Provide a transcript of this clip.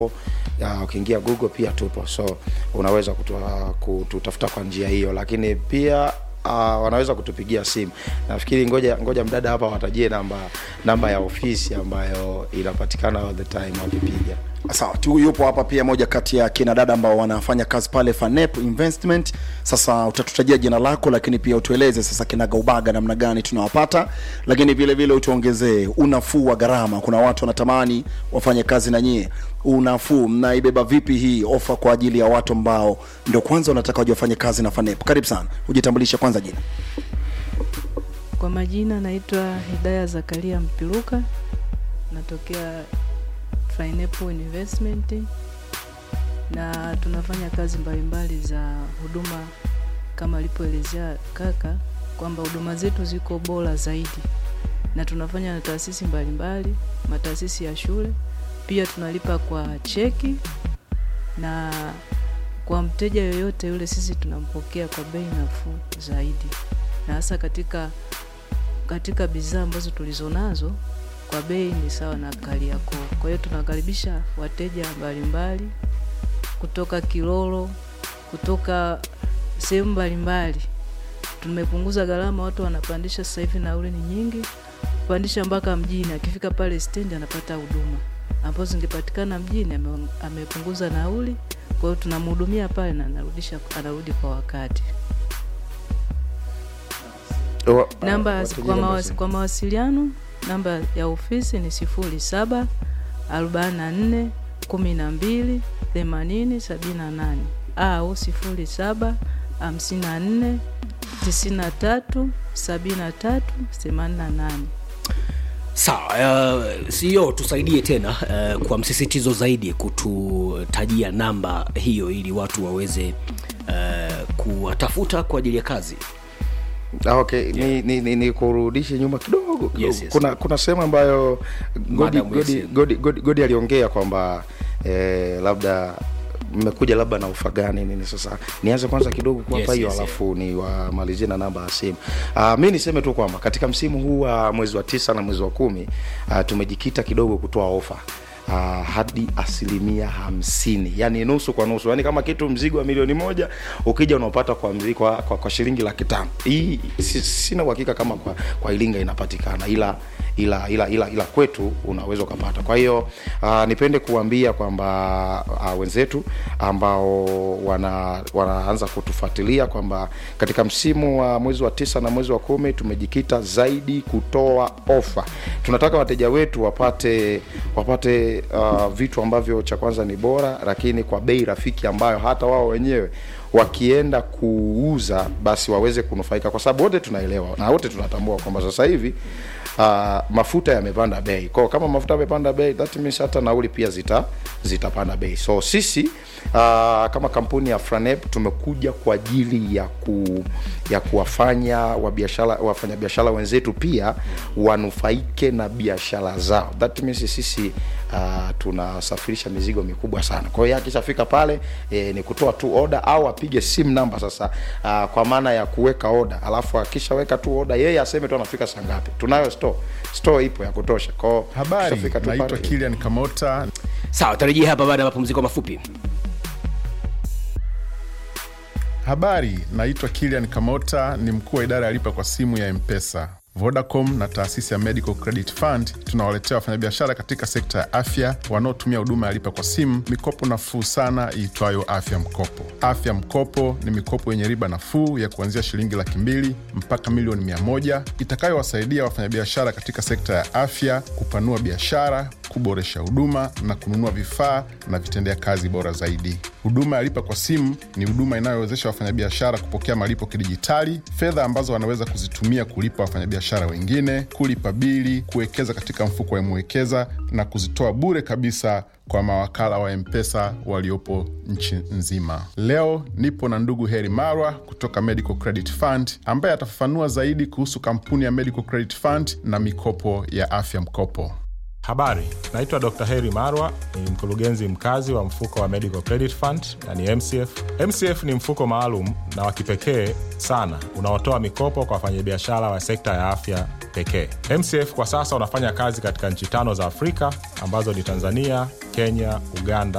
Uh, ukiingia Google pia tupo, so unaweza kutua, kututafuta kwa njia hiyo, lakini pia uh, wanaweza kutupigia simu. Nafikiri ngoja ngoja mdada hapa watajie namba namba ya ofisi ambayo inapatikana all the time wakipiga. Sawa tu, yupo hapa pia moja kati ya kina dada ambao wanafanya kazi pale Fanep Investment. Sasa utatutajia jina lako, lakini pia utueleze sasa kinagaubaga namna gani tunawapata, lakini vile vile utuongezee unafuu wa gharama. Kuna watu wanatamani wafanye kazi na nyie, unafuu mnaibeba vipi hii ofa kwa ajili ya watu ambao ndio kwanza wanataka waje wafanye kazi na Fanep? Karibu sana, ujitambulishe kwanza jina. Kwa majina naitwa Hidaya Zakaria Mpiluka, natokea Pineapple Investment na tunafanya kazi mbalimbali za huduma kama alipoelezea kaka kwamba huduma zetu ziko bora zaidi, na tunafanya na taasisi mbalimbali, mataasisi ya shule, pia tunalipa kwa cheki, na kwa mteja yoyote yule sisi tunampokea kwa bei nafuu zaidi, na hasa katika katika bidhaa ambazo tulizonazo kwa bei ni sawa na Kariakoo. Kwa hiyo tunakaribisha wateja mbalimbali kutoka Kilolo, kutoka sehemu mbalimbali. Tumepunguza gharama, watu wanapandisha sasa hivi, nauli ni nyingi, kupandisha mpaka mjini. Akifika pale stendi anapata huduma ambazo zingepatikana mjini, ame, amepunguza nauli. Kwa hiyo tunamhudumia pale na anarudisha, anarudi kwa wakati. Wa- Namba watajie kwa, namba mawas, simu. kwa mawasiliano namba ya ofisi ni sifuri saba arobaini na nne kumi na mbili themanini sabini na nane au sifuri saba hamsini na nne tisini na tatu sabini na tatu themanini na nane. Sawa, uh, CEO tusaidie tena uh, kwa msisitizo zaidi kututajia namba hiyo ili watu waweze uh, kuwatafuta kwa ajili ya kazi. Ah, okay ni, ni, ni, ni kurudishe nyuma kidogo, kidogo. Yes, yes. kuna kuna sehemu ambayo godi, Madam godi, yes. godi, godi, godi aliongea kwamba eh, labda mmekuja labda na ufa gani nini sasa nianze kwanza kidogo kuwapa Yes, hiyo yes, alafu ni wamalizie na namba ya simu uh, mi niseme tu kwamba katika msimu huu wa mwezi wa tisa na mwezi wa kumi uh, tumejikita kidogo kutoa ofa Uh, hadi asilimia hamsini yani nusu kwa nusu yani kama kitu mzigo wa milioni moja ukija unaopata kwa, mzi- kwa, kwa, kwa shilingi laki tano hii si, sina uhakika kama kwa, kwa ilinga inapatikana ila ila ila ila, ila kwetu unaweza ukapata kwa hiyo uh, nipende kuambia kwamba uh, wenzetu ambao wana, wanaanza kutufuatilia kwamba katika msimu wa mwezi wa tisa na mwezi wa kumi tumejikita zaidi kutoa ofa tunataka wateja wetu wapate wapate uh, vitu ambavyo cha kwanza ni bora lakini kwa bei rafiki ambayo hata wao wenyewe wakienda kuuza basi waweze kunufaika kwa sababu wote tunaelewa na wote tunatambua kwamba sasa hivi uh, mafuta yamepanda bei kwao kama mafuta yamepanda bei that means hata nauli pia zita zitapanda bei so sisi uh, kama kampuni ya Franep tumekuja kwa ajili ya ku, ya kuwafanya wabiashara wafanyabiashara wenzetu pia wanufaike na biashara zao that means sisi uh, tunasafirisha mizigo mikubwa sana kwa hiyo akishafika pale e, ni kutoa tu oda au apige simu namba sasa uh, kwa maana ya kuweka oda alafu akishaweka tu oda yeye aseme tu anafika saa ngapi tunayo store store ipo ya kutosha kwao Habari, akishafika tu naitwa pale- Kilian Kamota, Sawa, tarejea hapa baada ya mapumziko mafupi. Habari, naitwa Kilian Kamota, ni mkuu wa idara ya lipa kwa simu ya Mpesa. Vodacom na taasisi ya Medical Credit Fund tunawaletea wafanyabiashara katika sekta ya afya wanaotumia huduma ya lipa kwa simu mikopo nafuu sana iitwayo Afya Mkopo. Afya Mkopo ni mikopo yenye riba nafuu ya kuanzia shilingi laki mbili mpaka milioni mia moja itakayowasaidia wafanyabiashara katika sekta ya afya kupanua biashara, kuboresha huduma na kununua vifaa na vitendea kazi bora zaidi. Huduma ya lipa kwa simu ni huduma inayowezesha wafanyabiashara kupokea malipo kidijitali, fedha ambazo wanaweza kuzitumia kulipa wafanyabiashara wengine, kulipa bili, kuwekeza katika mfuko wa Mwekeza na kuzitoa bure kabisa kwa mawakala wa Mpesa waliopo nchi nzima. Leo nipo na ndugu Heri Marwa kutoka Medical Credit Fund ambaye atafafanua zaidi kuhusu kampuni ya Medical Credit Fund na mikopo ya afya mkopo. Habari, naitwa Dr. Heri Marwa, ni mkurugenzi mkazi wa mfuko wa Medical Credit Fund na ni MCF. MCF ni mfuko maalum na wa kipekee sana unaotoa mikopo kwa wafanyabiashara wa sekta ya afya pekee. MCF kwa sasa unafanya kazi katika nchi tano za Afrika ambazo ni Tanzania, Kenya, Uganda